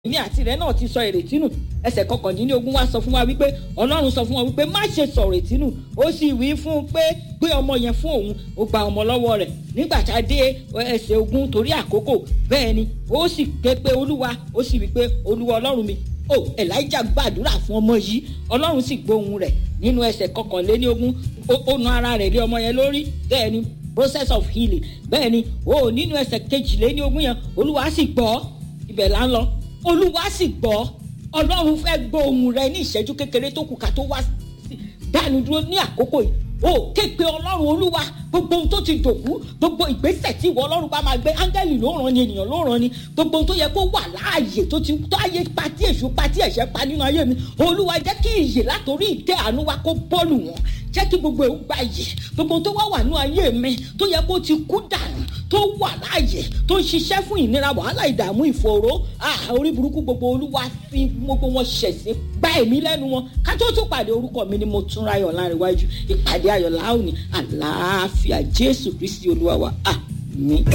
ní àti rẹ náà ti sọ ìrètí nù ẹsẹ̀ kọkàndínlógún wá sọ fún wa wípé ọlọ́run sọ fún wa wípé má ṣe sọ ìrètí nù ó sì wí fún un pé gbé ọmọ yẹn fún òun ó gba ọmọ lọ́wọ́ rẹ̀ nígbà tá a dé ẹsẹ̀ ogun torí àkókò bẹ́ẹ̀ ni ó sì ké pé olúwa ó sì wí pé olúwa ọlọ́run mi ó elijah gbàdúrà fún ọmọ yìí ọlọ́run sì gbóhùn rẹ̀ nínú ẹsẹ̀ kọkànléníogún ó na ara rẹ̀ lé ọmọ yẹn lórí bẹ́ẹ̀ ni process of healing bẹ́ẹ̀ ni ó nínú ẹsẹ̀ kejìléníogún yẹn olúwa sì gbọ́ ibẹ̀ là ń lọ olúwa sì gbọ́ ọlọ́run fẹ́ gbọ́ ohùn rẹ ní ìṣẹ́jú kékeré tó kù ká tó wá dánu dúró ní àkókò yìí o képe ọlọ́run olúwa gbogbo ohun tó ti dòkú gbogbo ìgbésẹ̀ tí ìwọ ọlọ́run bá máa gbé áńgẹ́lì ló ràn ni ènìyàn ló ràn ni gbogbo ohun tó yẹ kó wà láàyè tó ti tó ayé pa tí èṣù pa tí ẹ̀ṣẹ̀ pa nínú ayé mi olúwa jẹ́ kí ìyè látòrí ìtẹ́ àánú wa kó bọ́ọ̀lù wọn jẹ́ kí gbogbo ewu gba yè gbogbo tó wá wà nínú ayé mi tó yẹ kó ti kú dànù tó wà láàyè tó ń ṣiṣẹ́ fún ìnira wàhálà ìdààmú ìfòòró orí burúkú gbogbo olúwa fi gbogbo wọn ṣẹ̀sín gbá èmi lẹ́nu wọn ká tó tún pàdé orúkọ mi ni mo tún ráyọ̀ láríwájú ìpàdé ayọ̀ láòní àlàáfíà jésù kristi olúwa wa àmín.